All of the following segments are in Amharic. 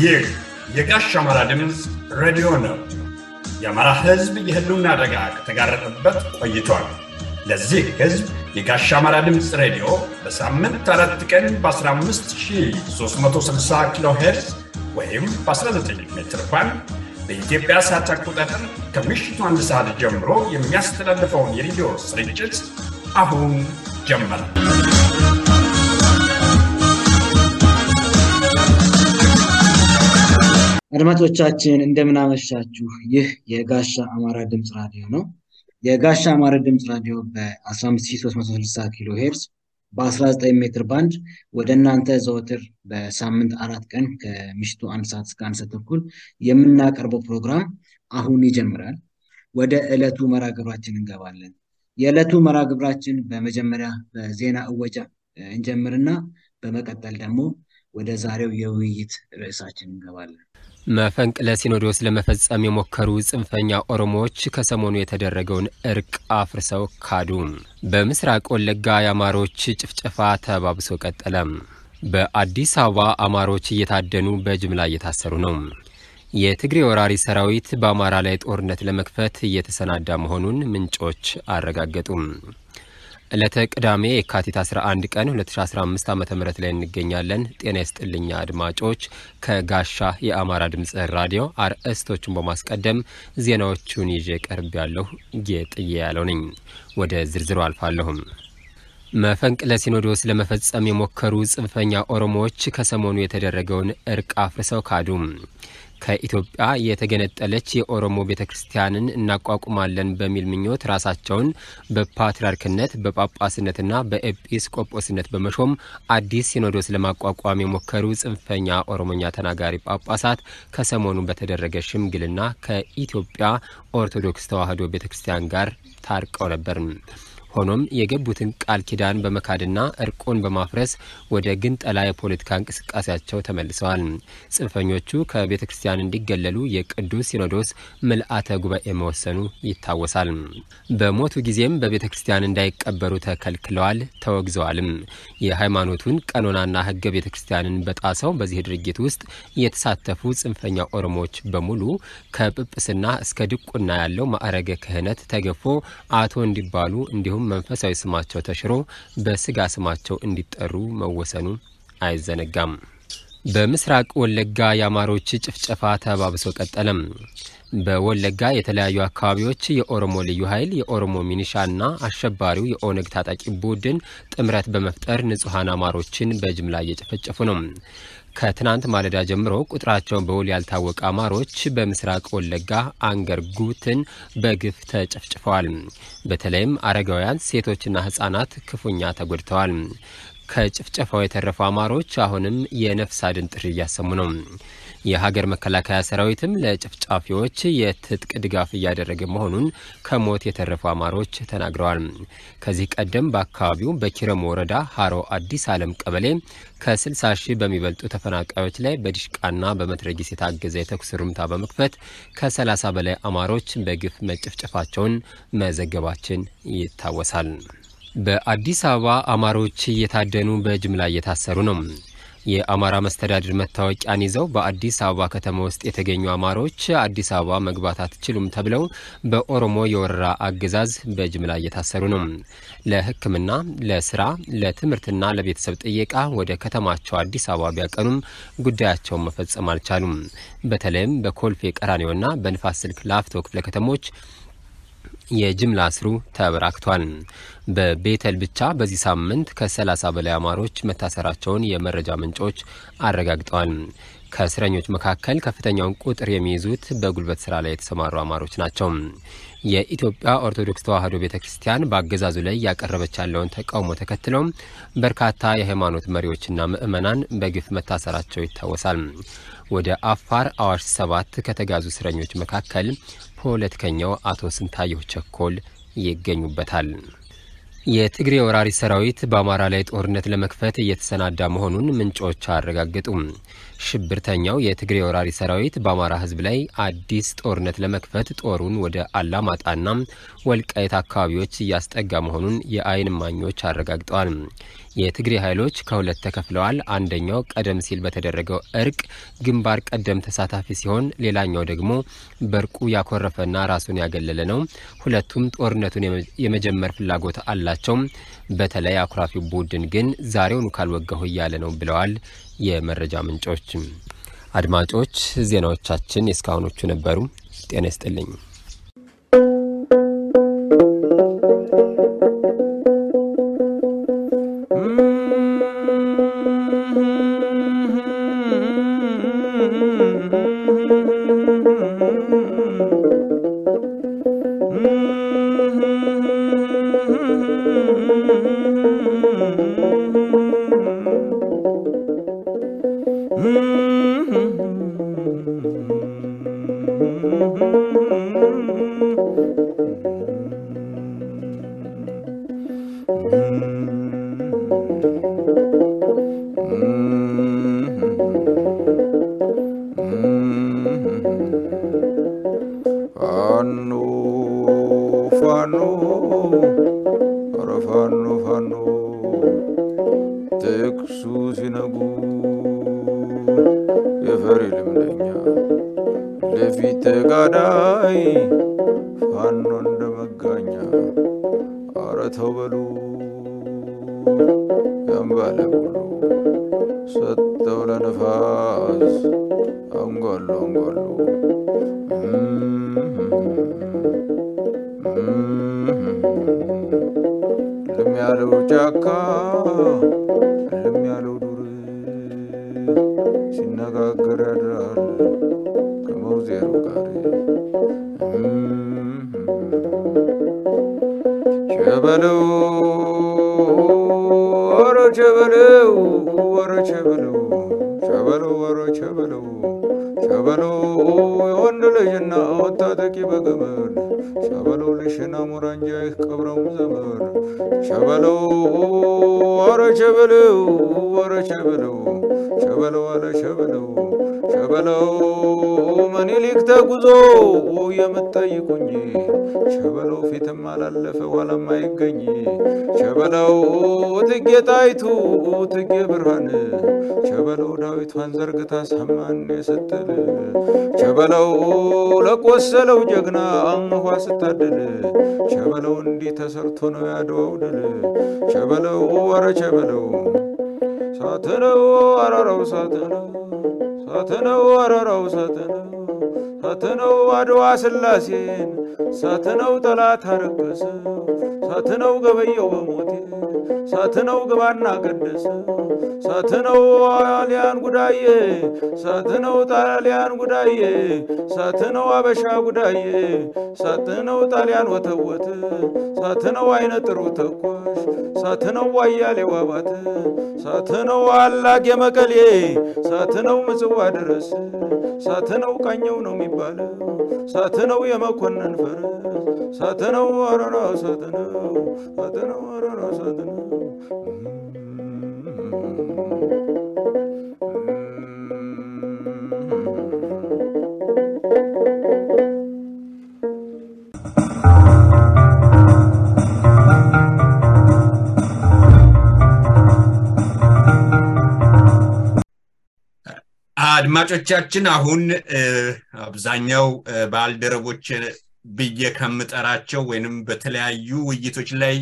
ይህ የጋሽ አማራ ድምፅ ሬዲዮ ነው። የአማራ ሕዝብ የህልውና አደጋ ከተጋረጠበት ቆይቷል። ለዚህ ሕዝብ የጋሽ አማራ ድምፅ ሬዲዮ በሳምንት አራት ቀን በ15360 ኪሎ ሄርዝ ወይም በ19 ሜትር ባንድ በኢትዮጵያ ሰዓት አቆጣጠር ከምሽቱ አንድ ሰዓት ጀምሮ የሚያስተላልፈውን የሬዲዮ ስርጭት አሁን ጀመረ። አድማጮቻችን እንደምናመሻችሁ። ይህ የጋሻ አማራ ድምፅ ራዲዮ ነው። የጋሻ አማራ ድምፅ ራዲዮ በ15360 ኪሎ ሄርዝ በ19 ሜትር ባንድ ወደ እናንተ ዘወትር በሳምንት አራት ቀን ከምሽቱ አንድ ሰዓት እስከ አንድ ሰዓት ተኩል የምናቀርበው ፕሮግራም አሁን ይጀምራል። ወደ ዕለቱ መርሃ ግብራችን እንገባለን። የዕለቱ መርሃ ግብራችን በመጀመሪያ በዜና እወጃ እንጀምርና በመቀጠል ደግሞ ወደ ዛሬው የውይይት ርዕሳችን እንገባለን። መፈንቅለ ሲኖዶስ ለመፈጸም የሞከሩ ጽንፈኛ ኦሮሞዎች ከሰሞኑ የተደረገውን እርቅ አፍርሰው ካዱ። በምስራቅ ወለጋ የአማሮች ጭፍጨፋ ተባብሶ ቀጠለ። በአዲስ አበባ አማሮች እየታደኑ በጅምላ እየታሰሩ ነው። የትግሬ ወራሪ ሰራዊት በአማራ ላይ ጦርነት ለመክፈት እየተሰናዳ መሆኑን ምንጮች አረጋገጡ። ዕለተ ቅዳሜ የካቲት 11 ቀን 2015 ዓ ም ላይ እንገኛለን። ጤና ይስጥልኛ አድማጮች። ከጋሻ የአማራ ድምፅ ራዲዮ አርእስቶቹን በማስቀደም ዜናዎቹን ይዤ ቀርብ ያለሁ ጌጥዬ ያለው ነኝ። ወደ ዝርዝሩ አልፋለሁም። መፈንቅለ ሲኖዶስ ለመፈጸም የሞከሩ ጽንፈኛ ኦሮሞዎች ከሰሞኑ የተደረገውን እርቅ አፍርሰው ካዱ። ከኢትዮጵያ የተገነጠለች የኦሮሞ ቤተ ክርስቲያንን እናቋቁማለን በሚል ምኞት ራሳቸውን በፓትርያርክነት በጳጳስነትና በኤጲስቆጶስነት በመሾም አዲስ ሲኖዶስ ለማቋቋም የሞከሩ ጽንፈኛ ኦሮሞኛ ተናጋሪ ጳጳሳት ከሰሞኑ በተደረገ ሽምግልና ከኢትዮጵያ ኦርቶዶክስ ተዋሕዶ ቤተ ክርስቲያን ጋር ታርቀው ነበር። ሆኖም የገቡትን ቃል ኪዳን በመካድና እርቁን በማፍረስ ወደ ግንጠላ የፖለቲካ እንቅስቃሴያቸው ተመልሰዋል። ጽንፈኞቹ ከቤተ ክርስቲያን እንዲገለሉ የቅዱስ ሲኖዶስ ምልአተ ጉባኤ መወሰኑ ይታወሳል። በሞቱ ጊዜም በቤተ ክርስቲያን እንዳይቀበሩ ተከልክለዋል፣ ተወግዘዋልም። የሃይማኖቱን ቀኖናና ሕገ ቤተ ክርስቲያንን በጣሰው በዚህ ድርጊት ውስጥ የተሳተፉ ጽንፈኛ ኦሮሞዎች በሙሉ ከጵጵስና እስከ ድቁና ያለው ማዕረገ ክህነት ተገፎ አቶ እንዲባሉ እንዲሁም መንፈሳዊ ስማቸው ተሽሮ በስጋ ስማቸው እንዲጠሩ መወሰኑ አይዘነጋም። በምስራቅ ወለጋ የአማሮች ጭፍጨፋ ተባብሶ ቀጠለም። በወለጋ የተለያዩ አካባቢዎች የኦሮሞ ልዩ ኃይል የኦሮሞ ሚኒሻና አሸባሪው የኦነግ ታጣቂ ቡድን ጥምረት በመፍጠር ንጹሐን አማሮችን በጅምላ እየጨፈጨፉ ነው። ከትናንት ማለዳ ጀምሮ ቁጥራቸው በውል ያልታወቀ አማሮች በምስራቅ ወለጋ አንገር ጉትን በግፍ ተጨፍጭፈዋል። በተለይም አረጋውያን፣ ሴቶችና ሕጻናት ክፉኛ ተጎድተዋል። ከጭፍጨፋው የተረፉ አማሮች አሁንም የነፍስ አድን ጥሪ እያሰሙ ነው። የሀገር መከላከያ ሰራዊትም ለጨፍጫፊዎች የትጥቅ ድጋፍ እያደረገ መሆኑን ከሞት የተረፉ አማሮች ተናግረዋል። ከዚህ ቀደም በአካባቢው በኪረሙ ወረዳ ሀሮ አዲስ ዓለም ቀበሌ ከ60 ሺህ በሚበልጡ ተፈናቃዮች ላይ በዲሽቃና በመትረጊስ የታገዘ የተኩስ ሩምታ በመክፈት ከ30 በላይ አማሮች በግፍ መጨፍጨፋቸውን መዘገባችን ይታወሳል። በአዲስ አበባ አማሮች እየታደኑ በጅምላ እየታሰሩ ነው። የአማራ መስተዳድር መታወቂያን ይዘው በአዲስ አበባ ከተማ ውስጥ የተገኙ አማሮች አዲስ አበባ መግባት አትችሉም ተብለው በኦሮሞ የወረራ አገዛዝ በጅምላ እየታሰሩ ነው። ለሕክምና፣ ለስራ፣ ለትምህርትና ለቤተሰብ ጥየቃ ወደ ከተማቸው አዲስ አበባ ቢያቀኑም ጉዳያቸውን መፈጸም አልቻሉም። በተለይም በኮልፌ ቀራኒዮና በንፋስ ስልክ ላፍቶ ክፍለ ከተሞች የጅምላ እስሩ ተበራክቷል። በቤተል ብቻ በዚህ ሳምንት ከ30 በላይ አማሮች መታሰራቸውን የመረጃ ምንጮች አረጋግጠዋል። ከእስረኞች መካከል ከፍተኛውን ቁጥር የሚይዙት በጉልበት ስራ ላይ የተሰማሩ አማሮች ናቸው። የኢትዮጵያ ኦርቶዶክስ ተዋሕዶ ቤተ ክርስቲያን በአገዛዙ ላይ ያቀረበች ያለውን ተቃውሞ ተከትለው በርካታ የሃይማኖት መሪዎችና ምዕመናን በግፍ መታሰራቸው ይታወሳል። ወደ አፋር አዋሽ ሰባት ከተጋዙ እስረኞች መካከል ፖለቲከኛው አቶ ስንታየሁ ቸኮል ይገኙበታል። የትግሬ ወራሪ ሰራዊት በአማራ ላይ ጦርነት ለመክፈት እየተሰናዳ መሆኑን ምንጮች አረጋገጡም። ሽብርተኛው የትግሬ ወራሪ ሰራዊት በአማራ ሕዝብ ላይ አዲስ ጦርነት ለመክፈት ጦሩን ወደ አላማጣና ወልቃይት አካባቢዎች እያስጠጋ መሆኑን የዓይን እማኞች አረጋግጠዋል። የትግሬ ኃይሎች ከሁለት ተከፍለዋል። አንደኛው ቀደም ሲል በተደረገው እርቅ ግንባር ቀደም ተሳታፊ ሲሆን፣ ሌላኛው ደግሞ በእርቁ ያኮረፈና ራሱን ያገለለ ነው። ሁለቱም ጦርነቱን የመጀመር ፍላጎት አላቸው። በተለይ አኩራፊው ቡድን ግን ዛሬውኑ ካልወጋሁ እያለ ነው ብለዋል የመረጃ ምንጮች። አድማጮች ዜናዎቻችን የእስካሁኖቹ ነበሩ። ጤና ይስጥልኝ። ፋኖ ፋኖ ኧረ ፋኖ ፋኖ ጥቅሱ ሲነጉ የፈሪ ልምደኛ ለፊት ተጋዳይ ፋኖ እንደ መጋኛ ኧረ ተው በሉ ያምባለ ሁሉ ሰጠው ለነፋስ አንጓሉ አንጓሉ ልም ያለው ጫካ ልም ያለው ዱር ሲነጋገር ያድራል ከመውዜሩ ጋር ቸበለው ወረ ቸበለው ወረ ቸበለው ቸበለው ወረ ቸበለው ሸበለው የወንድ ልጅና ወታጠቂ በገመድ ሸበለው ልሽና ሙራንጃ ቀብረው ዘመድ ሸበለው ወረ ሸበለው ወረ ሸበለው ሸበለው አለ ሸበለው ሸበለው ምኒልክ ተጉዞ የምትጠይቁኝ ሸበለው ፊትም አላለፈ ኋላም አይገኝ ሸበለው ትጌ ጣይቱ ትጌ ብርሃን ሸበለው ዳዊቷን ዘርግታ ሰማን የስትል ሸበለው ለቆሰለው ጀግና አንኳ ስታድል ሸበለው እንዲህ ተሰርቶ ነው ያድዋው ድል ሸበለው ወረ ሸበለው ሳትነው አረራው ሳትነው ሳትነው አረራው ሳትነው ሳትነው አድዋ ስላሴን ሳትነው ጠላት አረከሰው ሳትነው ገበየው በሞቴ ሳትነው ግባና ቀደሰው ሳትነው ጣሊያን ጉዳዬ ሳትነው ጣሊያን ጉዳዬ ሳትነው አበሻ ጉዳዬ ሳትነው ጣሊያን ወተወት ሳትነው አይነ ጥሩ ተኳሽ ሳትነው ዋያሌው አባት ሳትነው አላግ የመቀሌ ሳትነው ምጽዋ ድረስ ሳትነው ቃኘው ነው የሚባለው ሳትነው የመኮንን ፈረስ ሳትነው አረራ ሳትነው ሳትነው አረራ ሳትነው አድማጮቻችን አሁን አብዛኛው ባልደረቦች ብዬ ከምጠራቸው ወይንም በተለያዩ ውይይቶች ላይ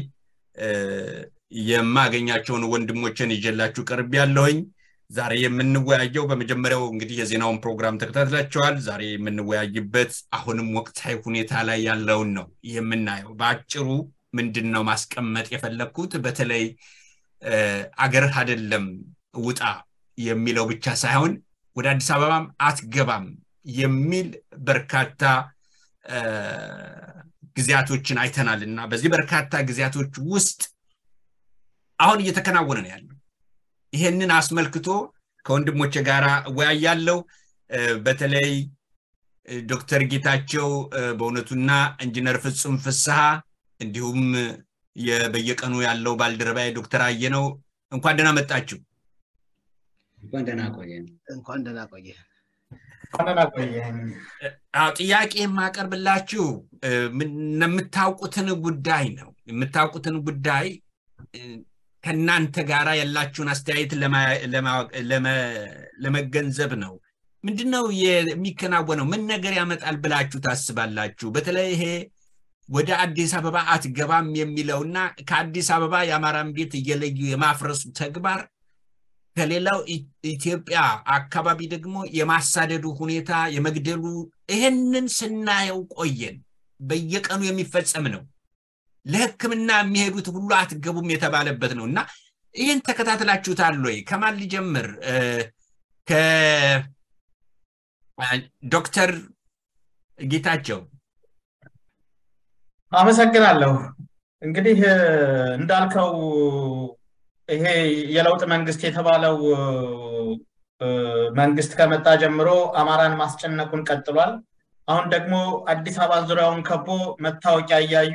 የማገኛቸውን ወንድሞችን ይዤላችሁ ቅርብ ያለሁኝ ዛሬ የምንወያየው በመጀመሪያው እንግዲህ የዜናውን ፕሮግራም ተከታትላቸዋል ዛሬ የምንወያይበት አሁንም ወቅታዊ ሁኔታ ላይ ያለውን ነው የምናየው በአጭሩ ምንድን ነው ማስቀመጥ የፈለግኩት በተለይ አገርህ አይደለም ውጣ የሚለው ብቻ ሳይሆን ወደ አዲስ አበባም አትገባም የሚል በርካታ ጊዜያቶችን አይተናል እና በዚህ በርካታ ጊዜያቶች ውስጥ አሁን እየተከናወነ ነው ያለው ይሄንን አስመልክቶ ከወንድሞች ጋር እወያያለው በተለይ ዶክተር ጌታቸው በእውነቱና ኢንጂነር ፍጹም ፍስሐ እንዲሁም በየቀኑ ያለው ባልደረባይ ዶክተር አየነው እንኳን ደህና መጣችሁ እንኳን ደህና ቆየ እንኳን ደህና ቆየ ጥያቄ የማቀርብላችሁ የምታውቁትን ጉዳይ ነው የምታውቁትን ጉዳይ ከእናንተ ጋር ያላችሁን አስተያየት ለመገንዘብ ነው። ምንድን ነው የሚከናወነው? ምን ነገር ያመጣል ብላችሁ ታስባላችሁ? በተለይ ይሄ ወደ አዲስ አበባ አትገባም የሚለውና ከአዲስ አበባ የአማራን ቤት እየለዩ የማፍረሱ ተግባር ከሌላው ኢትዮጵያ አካባቢ ደግሞ የማሳደዱ ሁኔታ የመግደሉ ይህንን ስናየው ቆየን። በየቀኑ የሚፈጸም ነው። ለሕክምና የሚሄዱት ሁሉ አትገቡም የተባለበት ነው እና ይህን ተከታትላችሁታል ወይ? ከማን ሊጀምር? ከዶክተር ጌታቸው አመሰግናለሁ። እንግዲህ እንዳልከው ይሄ የለውጥ መንግስት የተባለው መንግስት ከመጣ ጀምሮ አማራን ማስጨነቁን ቀጥሏል። አሁን ደግሞ አዲስ አበባ ዙሪያውን ከቦ መታወቂያ እያዩ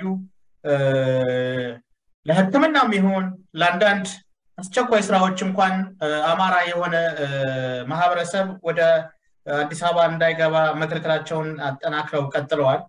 ለሕክምናም ይሁን ለአንዳንድ አስቸኳይ ስራዎች እንኳን አማራ የሆነ ማህበረሰብ ወደ አዲስ አበባ እንዳይገባ መከልከላቸውን አጠናክረው ቀጥለዋል።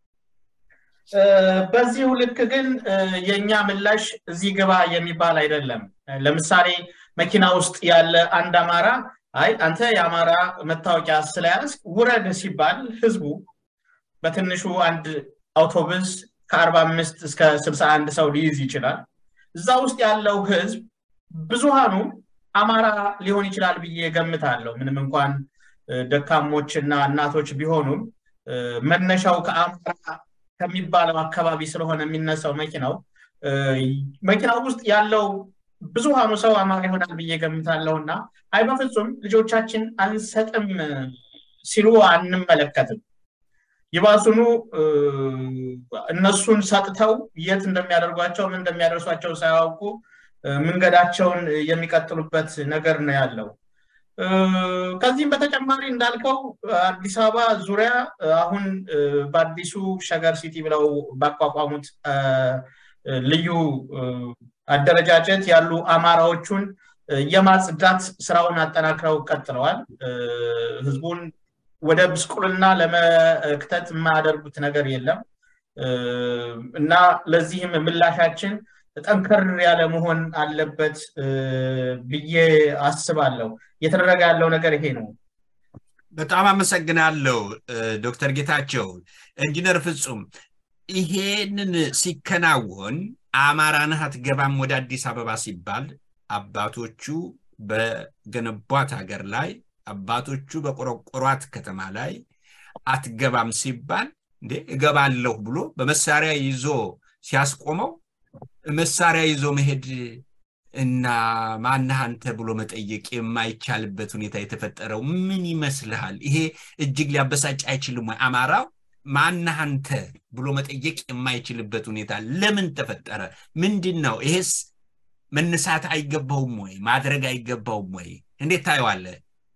በዚሁ ልክ ግን የእኛ ምላሽ እዚህ ግባ የሚባል አይደለም። ለምሳሌ መኪና ውስጥ ያለ አንድ አማራ አይ አንተ የአማራ መታወቂያ ስለያዝ ውረድ ሲባል ህዝቡ በትንሹ አንድ አውቶቡስ ከአርባ አምስት እስከ ስልሳ አንድ ሰው ሊይዝ ይችላል። እዛ ውስጥ ያለው ህዝብ ብዙሃኑ አማራ ሊሆን ይችላል ብዬ ገምታለሁ። ምንም እንኳን ደካሞች እና እናቶች ቢሆኑም መነሻው ከአማራ ከሚባለው አካባቢ ስለሆነ የሚነሳው መኪናው መኪናው ውስጥ ያለው ብዙሃኑ ሰው አማራ ይሆናል ብዬ ገምታለሁ እና አይ በፍጹም ልጆቻችን አንሰጥም ሲሉ አንመለከትም። ይባሱኑ እነሱን ሰጥተው የት እንደሚያደርጓቸው ምን እንደሚያደርሷቸው ሳያውቁ መንገዳቸውን የሚቀጥሉበት ነገር ነው ያለው። ከዚህም በተጨማሪ እንዳልከው አዲስ አበባ ዙሪያ አሁን በአዲሱ ሸገር ሲቲ ብለው ባቋቋሙት ልዩ አደረጃጀት ያሉ አማራዎቹን የማጽዳት ስራውን አጠናክረው ቀጥለዋል። ህዝቡን ወደ ብስቁልና ለመክተት የማያደርጉት ነገር የለም እና ለዚህም ምላሻችን ጠንከር ያለ መሆን አለበት ብዬ አስባለሁ። እየተደረገ ያለው ነገር ይሄ ነው። በጣም አመሰግናለሁ ዶክተር ጌታቸው። ኢንጂነር ፍጹም ይሄንን ሲከናወን አማራ ነህ አትገባም ወደ አዲስ አበባ ሲባል አባቶቹ በገነቧት ሀገር ላይ አባቶቹ በቆረቆሯት ከተማ ላይ አትገባም ሲባል እንዴ እገባለሁ ብሎ በመሳሪያ ይዞ ሲያስቆመው መሳሪያ ይዞ መሄድ እና ማነህ አንተ ብሎ መጠየቅ የማይቻልበት ሁኔታ የተፈጠረው ምን ይመስልሃል? ይሄ እጅግ ሊያበሳጭ አይችልም ወይ? አማራው ማነህ አንተ ብሎ መጠየቅ የማይችልበት ሁኔታ ለምን ተፈጠረ? ምንድን ነው? ይሄስ መነሳት አይገባውም ወይ? ማድረግ አይገባውም ወይ? እንዴት ታየዋለህ?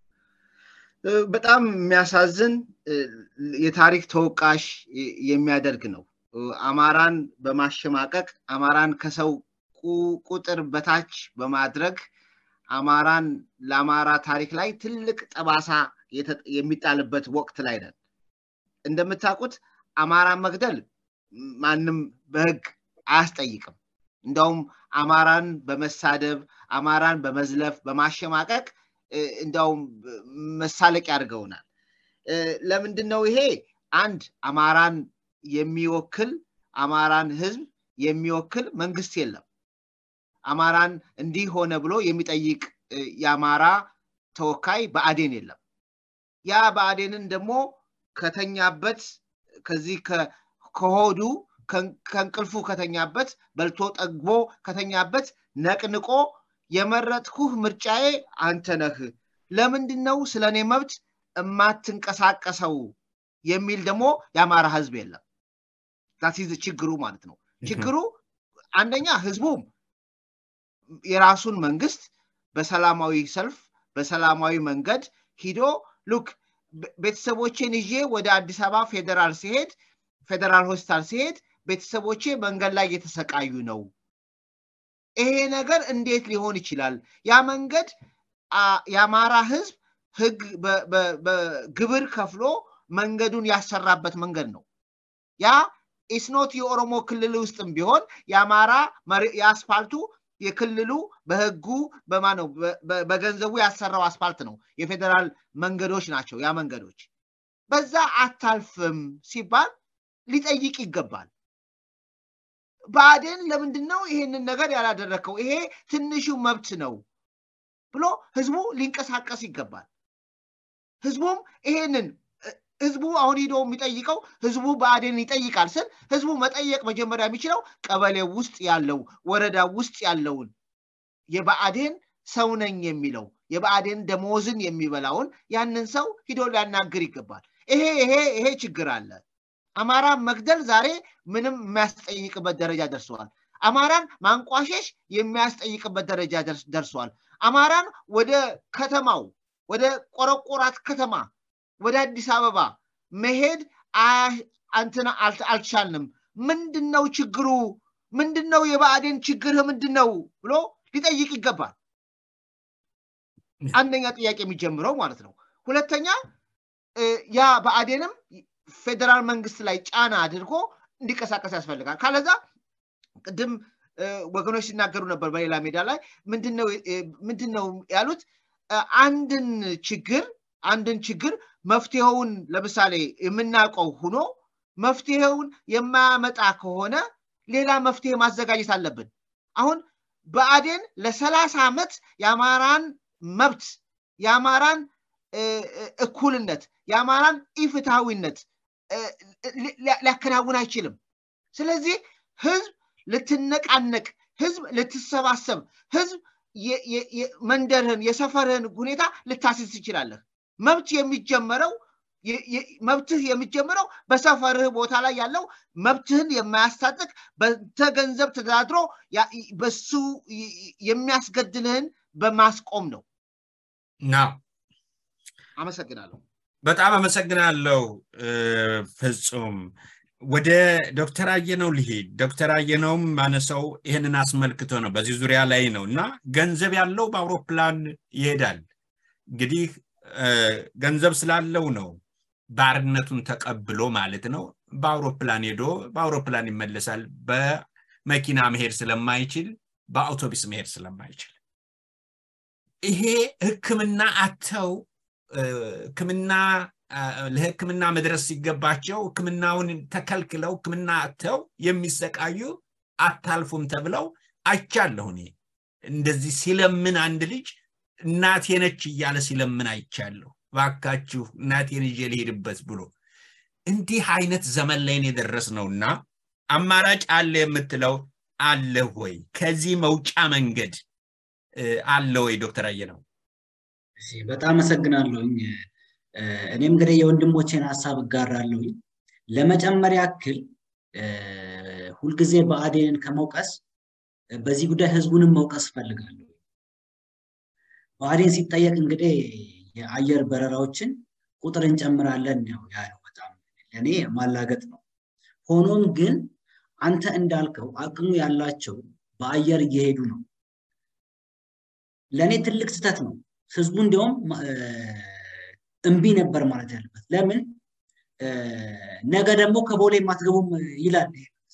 በጣም የሚያሳዝን የታሪክ ተወቃሽ የሚያደርግ ነው። አማራን በማሸማቀቅ አማራን ከሰው ቁጥር በታች በማድረግ አማራን ለአማራ ታሪክ ላይ ትልቅ ጠባሳ የሚጣልበት ወቅት ላይ ነን። እንደምታውቁት አማራን መግደል ማንም በህግ አያስጠይቅም። እንደውም አማራን በመሳደብ አማራን በመዝለፍ በማሸማቀቅ እንዲያውም መሳለቅ ያድርገውናል። ለምንድን ነው ይሄ? አንድ አማራን የሚወክል አማራን ህዝብ የሚወክል መንግስት የለም። አማራን እንዲህ ሆነ ብሎ የሚጠይቅ የአማራ ተወካይ በአዴን የለም። ያ በአዴንን ደግሞ ከተኛበት ከዚህ ከሆዱ ከእንቅልፉ ከተኛበት በልቶ ጠግቦ ከተኛበት ነቅንቆ የመረጥኩህ ምርጫዬ አንተ ነህ፣ ለምንድን ነው ስለ እኔ መብት የማትንቀሳቀሰው የሚል ደግሞ የአማራ ህዝብ የለም። ዛቲዝ ችግሩ ማለት ነው። ችግሩ አንደኛ ህዝቡም የራሱን መንግስት በሰላማዊ ሰልፍ በሰላማዊ መንገድ ሂዶ ሉክ ቤተሰቦቼን ይዤ ወደ አዲስ አበባ ፌዴራል ሲሄድ ፌዴራል ሆስፒታል ሲሄድ ቤተሰቦቼ መንገድ ላይ እየተሰቃዩ ነው። ይሄ ነገር እንዴት ሊሆን ይችላል? ያ መንገድ የአማራ ህዝብ ህግ በግብር ከፍሎ መንገዱን ያሰራበት መንገድ ነው። ያ ኢስኖት የኦሮሞ ክልል ውስጥም ቢሆን የአማራ የአስፋልቱ የክልሉ በህጉ በማነው በገንዘቡ ያሰራው አስፋልት ነው። የፌዴራል መንገዶች ናቸው ያ መንገዶች። በዛ አታልፍም ሲባል ሊጠይቅ ይገባል። ብአዴን ለምንድን ነው ይሄንን ነገር ያላደረግከው? ይሄ ትንሹ መብት ነው ብሎ ህዝቡ ሊንቀሳቀስ ይገባል። ህዝቡም ይሄንን ህዝቡ አሁን ሂዶ የሚጠይቀው ህዝቡ ብአዴን ይጠይቃል ስል ህዝቡ መጠየቅ መጀመሪያ የሚችለው ቀበሌ ውስጥ ያለው ወረዳ ውስጥ ያለውን የብአዴን ሰው ነኝ የሚለው የብአዴን ደሞዝን የሚበላውን ያንን ሰው ሂዶ ሊያናግር ይገባል። ይሄ ይሄ ይሄ ችግር አለ። አማራን መግደል ዛሬ ምንም የሚያስጠይቅበት ደረጃ ደርሰዋል። አማራን ማንቋሸሽ የሚያስጠይቅበት ደረጃ ደርሰዋል። አማራን ወደ ከተማው ወደ ቆረቆራት ከተማ ወደ አዲስ አበባ መሄድ አንትና አልቻልንም። ምንድን ነው ችግሩ? ምንድን ነው የብአዴን ችግር ምንድን ነው ብሎ ሊጠይቅ ይገባል። አንደኛ ጥያቄ የሚጀምረው ማለት ነው። ሁለተኛ ያ ብአዴንም ፌዴራል መንግስት ላይ ጫና አድርጎ እንዲቀሳቀስ ያስፈልጋል። ካለዛ ቅድም ወገኖች ሲናገሩ ነበር በሌላ ሜዳ ላይ ምንድን ነው ያሉት? አንድን ችግር አንድን ችግር መፍትሄውን ለምሳሌ የምናውቀው ሁኖ መፍትሄውን የማያመጣ ከሆነ ሌላ መፍትሄ ማዘጋጀት አለብን። አሁን ብአዴን ለሰላሳ ዓመት የአማራን መብት የአማራን እኩልነት የአማራን ኢፍትሐዊነት ሊያከናውን አይችልም። ስለዚህ ህዝብ ልትነቃነቅ፣ ህዝብ ልትሰባሰብ፣ ህዝብ መንደርህን የሰፈርህን ሁኔታ ልታስዝ ትችላለህ። መብት የሚጀመረው መብትህ የሚጀምረው በሰፈርህ ቦታ ላይ ያለው መብትህን የማያስታጥቅ በንተ ገንዘብ ተደራድሮ በሱ የሚያስገድልህን በማስቆም ነው። ና አመሰግናለሁ። በጣም አመሰግናለሁ ፍጹም። ወደ ዶክተር አየነው ልሂድ። ዶክተር አየነውም ማነሰው ይህንን አስመልክቶ ነው፣ በዚህ ዙሪያ ላይ ነው እና ገንዘብ ያለው በአውሮፕላን ይሄዳል። እንግዲህ ገንዘብ ስላለው ነው ባርነቱን ተቀብሎ ማለት ነው። በአውሮፕላን ሄዶ በአውሮፕላን ይመለሳል። በመኪና መሄድ ስለማይችል በአውቶቡስ መሄድ ስለማይችል ይሄ ህክምና አተው ህክምና ለህክምና መድረስ ሲገባቸው ህክምናውን ተከልክለው ህክምና አተው የሚሰቃዩ አታልፉም ተብለው አይቻለሁ። እኔ እንደዚህ ሲለምን አንድ ልጅ እናቴ ነች እያለ ሲለምን አይቻለሁ። ባካችሁ እናቴን ይዤ ልሄድበት ብሎ እንዲህ አይነት ዘመን ላይ የደረስ ነውና አማራጭ አለ የምትለው አለ ወይ? ከዚህ መውጫ መንገድ አለ ወይ? ዶክተር አየነው በጣም አመሰግናለሁኝ። እኔም እንግዲህ የወንድሞቼን ሀሳብ እጋራለሁኝ። ለመጨመር ያክል ሁልጊዜ ብአዴንን ከመውቀስ በዚህ ጉዳይ ህዝቡንም መውቀስ እፈልጋለሁ። ብአዴን ሲጠየቅ እንግዲህ የአየር በረራዎችን ቁጥር እንጨምራለን ነው ያለው። በጣም ለእኔ ማላገጥ ነው። ሆኖም ግን አንተ እንዳልከው አቅሙ ያላቸው በአየር እየሄዱ ነው። ለእኔ ትልቅ ስህተት ነው። ህዝቡ እንዲያውም እምቢ ነበር ማለት ያለበት። ለምን ነገ ደግሞ ከቦሌ ማትገቡም ይላል።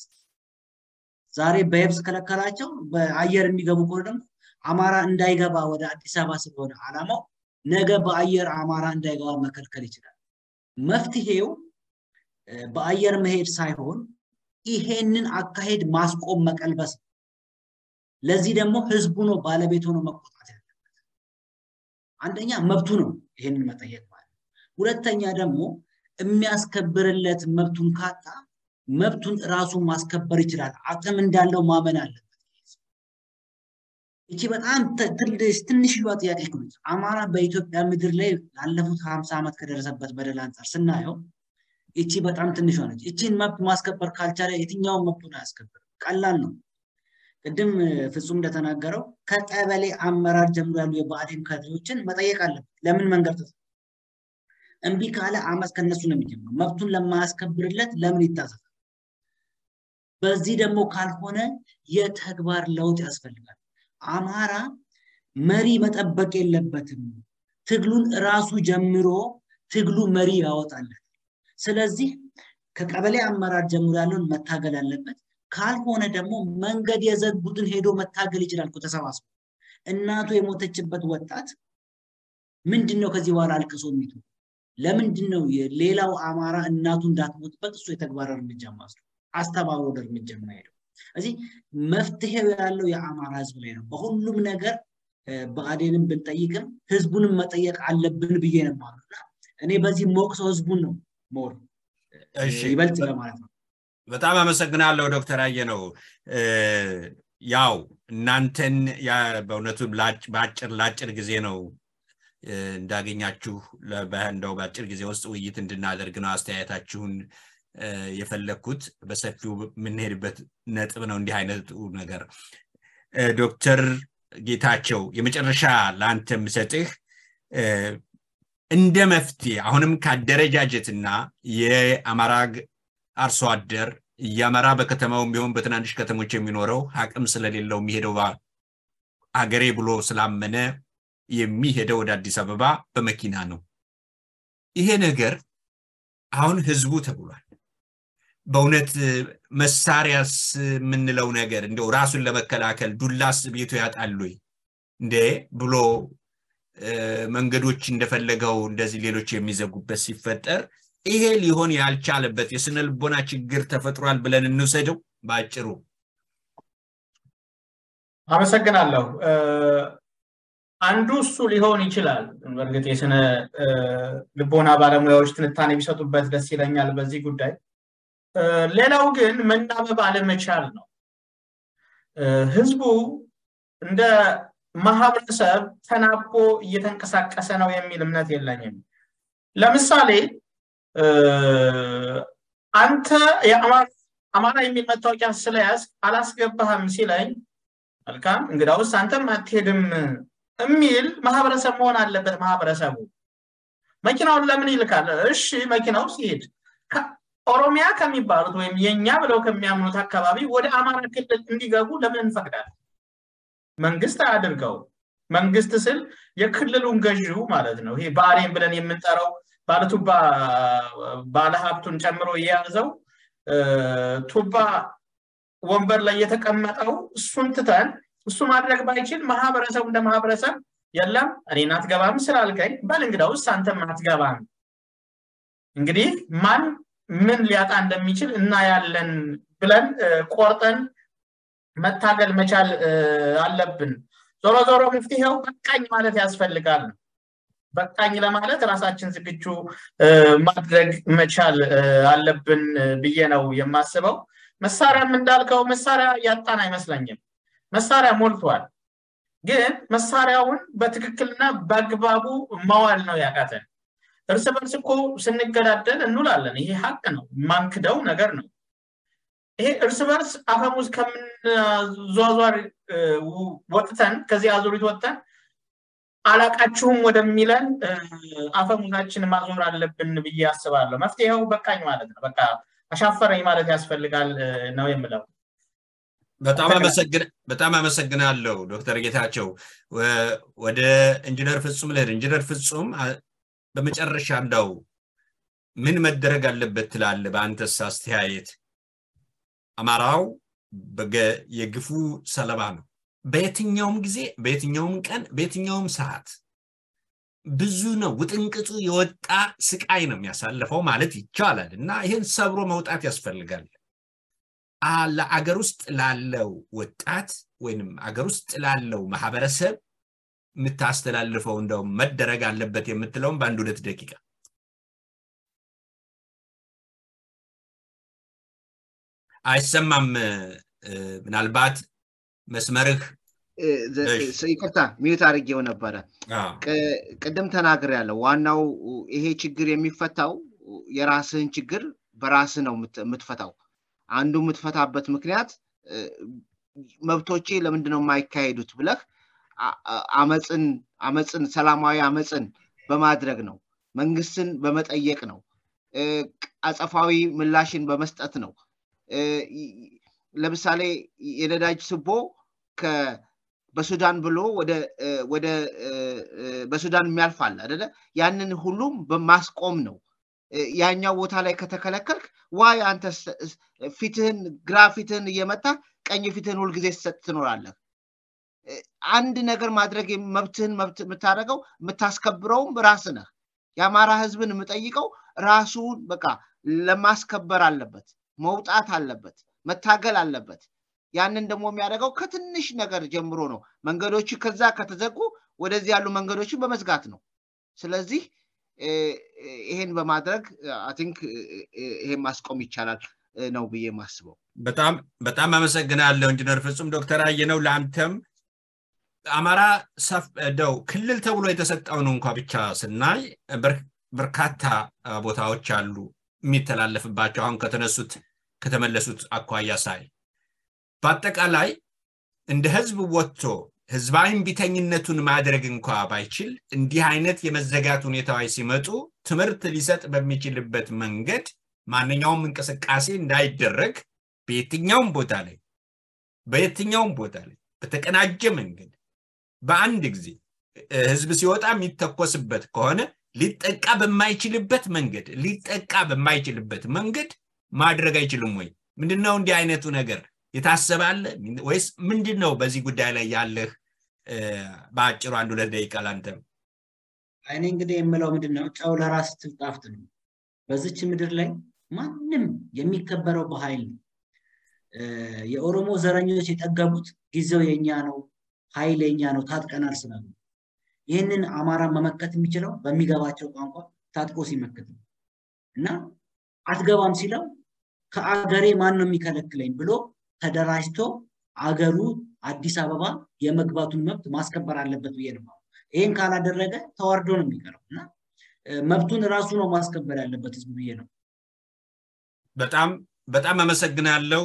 ዛሬ በየብስ ከለከላቸው፣ በአየር የሚገቡ ከሆነ ደግሞ አማራ እንዳይገባ ወደ አዲስ አበባ ስለሆነ አላማው ነገ በአየር አማራ እንዳይገባ መከልከል ይችላል። መፍትሄው በአየር መሄድ ሳይሆን ይሄንን አካሄድ ማስቆም መቀልበስ ነው። ለዚህ ደግሞ ህዝቡ ነው ባለቤት ሆኖ መቆጣት ያለበት። አንደኛ መብቱ ነው ይሄንን መጠየቅ ማለት ነው። ሁለተኛ ደግሞ የሚያስከብርለት መብቱን ካጣ መብቱን ራሱ ማስከበር ይችላል። አቅም እንዳለው ማመን አለበት። ይቺ በጣም ትንሽዋ ጥያቄ ነች። አማራ በኢትዮጵያ ምድር ላይ ላለፉት ሀምሳ ዓመት ከደረሰበት በደል አንጻር ስናየው ይቺ በጣም ትንሿ ነች። ይቺን መብት ማስከበር ካልቻለ የትኛውን መብቱን አያስከብርም። ቀላል ነው። ቅድም ፍጹም እንደተናገረው ከቀበሌ አመራር ጀምሮ ያሉ የብአዴን ካድሬዎችን መጠየቅ አለበት። ለምን መንገድ ተዘ እምቢ ካለ አመፅ ከነሱ ነው የሚጀምረው። መብቱን ለማያስከብርለት ለምን ይታዘዛል? በዚህ ደግሞ ካልሆነ የተግባር ለውጥ ያስፈልጋል። አማራ መሪ መጠበቅ የለበትም። ትግሉን ራሱ ጀምሮ ትግሉ መሪ ያወጣለት። ስለዚህ ከቀበሌ አመራር ጀምሮ ያለውን መታገል አለበት። ካልሆነ ደግሞ መንገድ የዘጉትን ሄዶ መታገል ይችላል እኮ ተሰባስቦ። እናቱ የሞተችበት ወጣት ምንድን ነው ከዚህ በኋላ አልቅሶ የሚቱ ለምንድን ነው ሌላው አማራ እናቱ እንዳትሞትበት እሱ የተግባር እርምጃ ማስዱ አስተባብሮ ወደ እርምጃ የማይሄደው እዚህ መፍትሄው ያለው የአማራ ህዝብ ላይ ነው። በሁሉም ነገር ብአዴንን ብንጠይቅም ህዝቡንም መጠየቅ አለብን ብዬ ነው የማምነው። እኔ በዚህ ሞቅሰው ህዝቡን ነው ሞር ይበልጥ ለማለት ነው። በጣም አመሰግናለሁ ዶክተር አየነው። ያው እናንተን በእውነቱ በአጭር ለአጭር ጊዜ ነው እንዳገኛችሁ እንደው በአጭር ጊዜ ውስጥ ውይይት እንድናደርግ ነው አስተያየታችሁን የፈለግኩት። በሰፊው የምንሄድበት ነጥብ ነው እንዲህ አይነቱ ነገር። ዶክተር ጌታቸው የመጨረሻ ለአንተ የምሰጥህ እንደ መፍትሄ አሁንም ከአደረጃጀትና የአማራ አርሶ አደር እያመራ በከተማውም ቢሆን በትናንሽ ከተሞች የሚኖረው አቅም ስለሌለው የሚሄደው አገሬ ብሎ ስላመነ የሚሄደው ወደ አዲስ አበባ በመኪና ነው። ይሄ ነገር አሁን ህዝቡ ተብሏል። በእውነት መሳሪያስ የምንለው ነገር እንደው ራሱን ለመከላከል ዱላስ ቤቱ ያጣል ወይ እንዴ ብሎ መንገዶች እንደፈለገው እንደዚህ ሌሎች የሚዘጉበት ሲፈጠር ይሄ ሊሆን ያልቻለበት የስነ ልቦና ችግር ተፈጥሯል ብለን እንውሰደው በአጭሩ። አመሰግናለሁ። አንዱ እሱ ሊሆን ይችላል። በእርግጥ የስነ ልቦና ባለሙያዎች ትንታኔ ቢሰጡበት ደስ ይለኛል በዚህ ጉዳይ። ሌላው ግን መናበብ አለመቻል ነው። ህዝቡ እንደ ማህበረሰብ ተናቦ እየተንቀሳቀሰ ነው የሚል እምነት የለኝም። ለምሳሌ አንተ አማራ የሚል መታወቂያ ስለያዝ አላስገባህም ሲለኝ መልካም እንግዳውስ አንተም አትሄድም የሚል ማህበረሰብ መሆን አለበት ማህበረሰቡ። መኪናውን ለምን ይልካል? እሺ መኪናው ሲሄድ ኦሮሚያ ከሚባሉት ወይም የኛ ብለው ከሚያምኑት አካባቢ ወደ አማራ ክልል እንዲገቡ ለምን እንፈቅዳለን? መንግስት አያድርገው። መንግስት ስል የክልሉን ገዢው ማለት ነው። ይሄ ብአዴን ብለን የምንጠራው ባለቱባ ባለሀብቱን ጨምሮ የያዘው ቱባ ወንበር ላይ የተቀመጠው እሱን ትተን እሱ ማድረግ ባይችል ማህበረሰቡ እንደ ማህበረሰብ የለም እኔን አትገባም ስላልከኝ በል እንግዳውስ አንተም አትገባም። እንግዲህ ማን ምን ሊያጣ እንደሚችል እናያለን ብለን ቆርጠን መታገል መቻል አለብን። ዞሮ ዞሮ መፍትሄው በቃኝ ማለት ያስፈልጋል። በቃኝ ለማለት ራሳችን ዝግጁ ማድረግ መቻል አለብን ብዬ ነው የማስበው። መሳሪያም እንዳልከው መሳሪያ ያጣን አይመስለኝም። መሳሪያ ሞልቷል። ግን መሳሪያውን በትክክልና በአግባቡ ማዋል ነው ያቃተን። እርስ በርስ እኮ ስንገዳደል እንውላለን። ይሄ ሀቅ ነው፣ ማንክደው ነገር ነው። ይሄ እርስ በርስ አፈሙዝ ከምንዟዟር ወጥተን ከዚህ አዙሪት ወጥተን አላቃችሁም ወደሚለን አፈሙዛችን ማዞር አለብን ብዬ አስባለሁ። መፍትሄው በቃኝ ማለት ነው። በቃ አሻፈረኝ ማለት ያስፈልጋል ነው የምለው። በጣም አመሰግናለሁ ዶክተር ጌታቸው። ወደ ኢንጂነር ፍጹም ልሄድ። ኢንጂነር ፍጹም በመጨረሻ እንዳው ምን መደረግ አለበት ትላለ? በአንተስ አስተያየት? አማራው የግፉ ሰለባ ነው። በየትኛውም ጊዜ፣ በየትኛውም ቀን፣ በየትኛውም ሰዓት ብዙ ነው ውጥንቅጡ የወጣ ስቃይ ነው የሚያሳልፈው ማለት ይቻላል እና ይህን ሰብሮ መውጣት ያስፈልጋል። ለአገር ውስጥ ላለው ወጣት ወይንም አገር ውስጥ ላለው ማህበረሰብ የምታስተላልፈው እንደው መደረግ አለበት የምትለውም በአንድ ሁለት ደቂቃ አይሰማም። ምናልባት መስመርህ ይቅርታ ሚዩት አድርጌው ነበረ። ቅድም ተናግር ያለው ዋናው ይሄ ችግር የሚፈታው የራስህን ችግር በራስህ ነው የምትፈታው። አንዱ የምትፈታበት ምክንያት መብቶቼ ለምንድን ነው የማይካሄዱት ብለህ አመፅን አመፅን ሰላማዊ አመፅን በማድረግ ነው። መንግስትን በመጠየቅ ነው። አጸፋዊ ምላሽን በመስጠት ነው። ለምሳሌ የነዳጅ ስቦ በሱዳን ብሎ ወደ በሱዳን የሚያልፍ አለ አደለ? ያንን ሁሉም በማስቆም ነው። ያኛው ቦታ ላይ ከተከለከልክ ዋይ አንተ ፊትህን ግራ ፊትህን እየመታ ቀኝ ፊትህን ሁልጊዜ ስትሰጥ ትኖራለህ? አንድ ነገር ማድረግ መብትህን መብት የምታደርገው የምታስከብረውም ራስህ ነህ። የአማራ ህዝብን የምጠይቀው ራሱን በቃ ለማስከበር አለበት፣ መውጣት አለበት፣ መታገል አለበት። ያንን ደግሞ የሚያደርገው ከትንሽ ነገር ጀምሮ ነው። መንገዶች ከዛ ከተዘጉ ወደዚህ ያሉ መንገዶችን በመዝጋት ነው። ስለዚህ ይሄን በማድረግ አይ ቲንክ ይሄን ማስቆም ይቻላል ነው ብዬ የማስበው። በጣም በጣም አመሰግናለሁ ኢንጂነር ፍጹም። ዶክተር አየነው ለአንተም አማራ ደው ክልል ተብሎ የተሰጠውን እንኳ ብቻ ስናይ በርካታ ቦታዎች አሉ የሚተላለፍባቸው አሁን ከተነሱት ከተመለሱት አኳያ ሳይ በአጠቃላይ እንደ ህዝብ ወጥቶ ህዝባዊ ቢተኝነቱን ማድረግ እንኳ ባይችል እንዲህ አይነት የመዘጋት ሁኔታዎች ሲመጡ ትምህርት ሊሰጥ በሚችልበት መንገድ ማንኛውም እንቅስቃሴ እንዳይደረግ በየትኛውም ቦታ ላይ በየትኛውም ቦታ ላይ በተቀናጀ መንገድ በአንድ ጊዜ ህዝብ ሲወጣ የሚተኮስበት ከሆነ ሊጠቃ በማይችልበት መንገድ ሊጠቃ በማይችልበት መንገድ ማድረግ አይችልም ወይ? ምንድነው እንዲህ አይነቱ ነገር የታሰባለ ወይስ ምንድን ነው? በዚህ ጉዳይ ላይ ያለህ በአጭሩ አንድ ሁለት ደቂቃ ላንተም። እኔ እንግዲህ የምለው ምንድን ነው ጨው ለራስ ትጣፍጥ ነው። በዚች ምድር ላይ ማንም የሚከበረው በኃይል ነው። የኦሮሞ ዘረኞች የጠገቡት ጊዜው የኛ ነው፣ ኃይል የኛ ነው፣ ታጥቀናል ስላሉ ይህንን አማራ መመከት የሚችለው በሚገባቸው ቋንቋ ታጥቆ ሲመክት ነው እና አትገባም ሲለው ከአገሬ ማን ነው የሚከለክለኝ ብሎ ተደራጅቶ አገሩ አዲስ አበባ የመግባቱን መብት ማስከበር አለበት ብዬ ነው። ይህን ካላደረገ ተዋርዶ ነው የሚቀረው እና መብቱን ራሱ ነው ማስከበር ያለበት ህዝቡ ብዬ ነው። በጣም በጣም አመሰግናለሁ።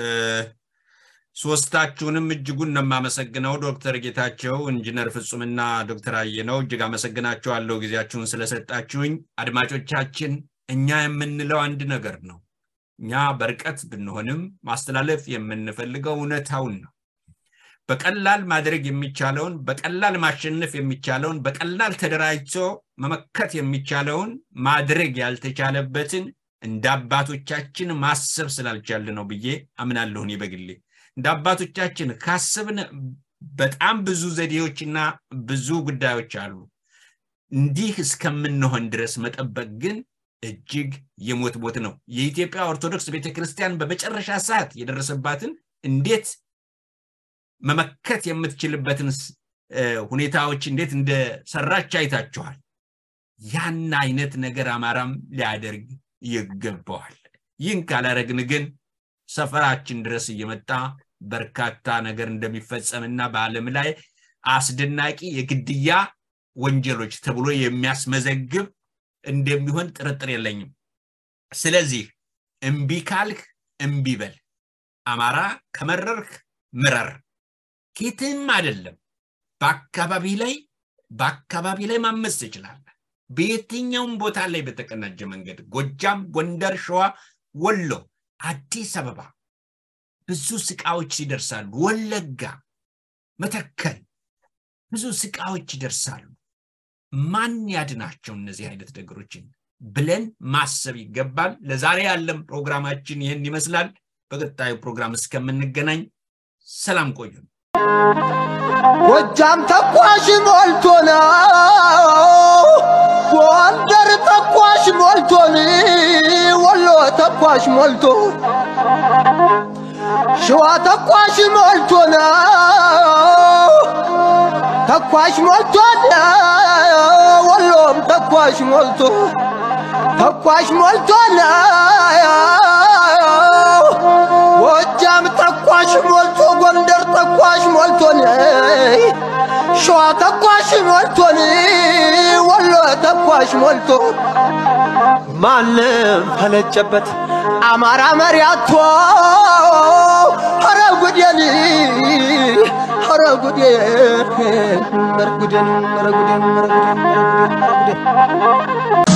ሶስታችሁንም እጅጉን ነው የማመሰግነው። ዶክተር ጌታቸው፣ ኢንጂነር ፍጹምና ዶክተር አየነው እጅግ አመሰግናችኋለሁ ጊዜያችሁን ስለሰጣችሁኝ። አድማጮቻችን፣ እኛ የምንለው አንድ ነገር ነው። እኛ በርቀት ብንሆንም ማስተላለፍ የምንፈልገው እውነታውን ነው። በቀላል ማድረግ የሚቻለውን በቀላል ማሸነፍ የሚቻለውን በቀላል ተደራጅቶ መመከት የሚቻለውን ማድረግ ያልተቻለበትን እንደ አባቶቻችን ማሰብ ስላልቻል ነው ብዬ አምናለሁ እኔ በግሌ። እንደ አባቶቻችን ካስብን በጣም ብዙ ዘዴዎችና ብዙ ጉዳዮች አሉ። እንዲህ እስከምንሆን ድረስ መጠበቅ ግን እጅግ የሞት ሞት ነው። የኢትዮጵያ ኦርቶዶክስ ቤተክርስቲያን በመጨረሻ ሰዓት የደረሰባትን እንዴት መመከት የምትችልበትን ሁኔታዎች እንዴት እንደሰራች አይታችኋል። ያን አይነት ነገር አማራም ሊያደርግ ይገባዋል። ይህን ካላረግን ግን ሰፈራችን ድረስ እየመጣ በርካታ ነገር እንደሚፈጸምና በዓለም ላይ አስደናቂ የግድያ ወንጀሎች ተብሎ የሚያስመዘግብ እንደሚሆን ጥርጥር የለኝም። ስለዚህ እምቢ ካልክ እምቢ በል። አማራ ከመረርክ ምረር። ኬትም አይደለም በአካባቢ ላይ በአካባቢ ላይ ማመስ ትችላለህ። በየትኛውም ቦታ ላይ በተቀናጀ መንገድ ጎጃም፣ ጎንደር፣ ሸዋ፣ ወሎ፣ አዲስ አበባ ብዙ ስቃዎች ይደርሳሉ። ወለጋ፣ መተከል ብዙ ስቃዎች ይደርሳሉ። ማን ያድናቸው እነዚህ አይነት ነገሮችን ብለን ማሰብ ይገባል። ለዛሬ ያለን ፕሮግራማችን ይህን ይመስላል። በቀጣዩ ፕሮግራም እስከምንገናኝ ሰላም ቆዩ። ጎጃም ተኳሽ ሞልቶ ነው፣ ጎንደር ተኳሽ ሞልቶን፣ ወሎ ተኳሽ ሞልቶ፣ ሸዋ ተኳሽ ሞልቶ ነው፣ ተኳሽ ሞልቶን፣ ወሎም ተኳሽ ሞልቶ ተኳሽ ሞልቶን፣ ጎጃም ተኳሽ ሞልቶ ጎንደር ተኳሽ ሞልቶን ሸዋ ተኳሽ ሞልቶን ወሎ ተኳሽ ሞልቶ ማንም ፈለጨበት አማራ መሪያቶ ኧረ ጉዴን ኧረ ጉዴን ኧረ ጉዴን ኧረ ጉዴን ኧረ ጉዴን ኧረ ጉዴን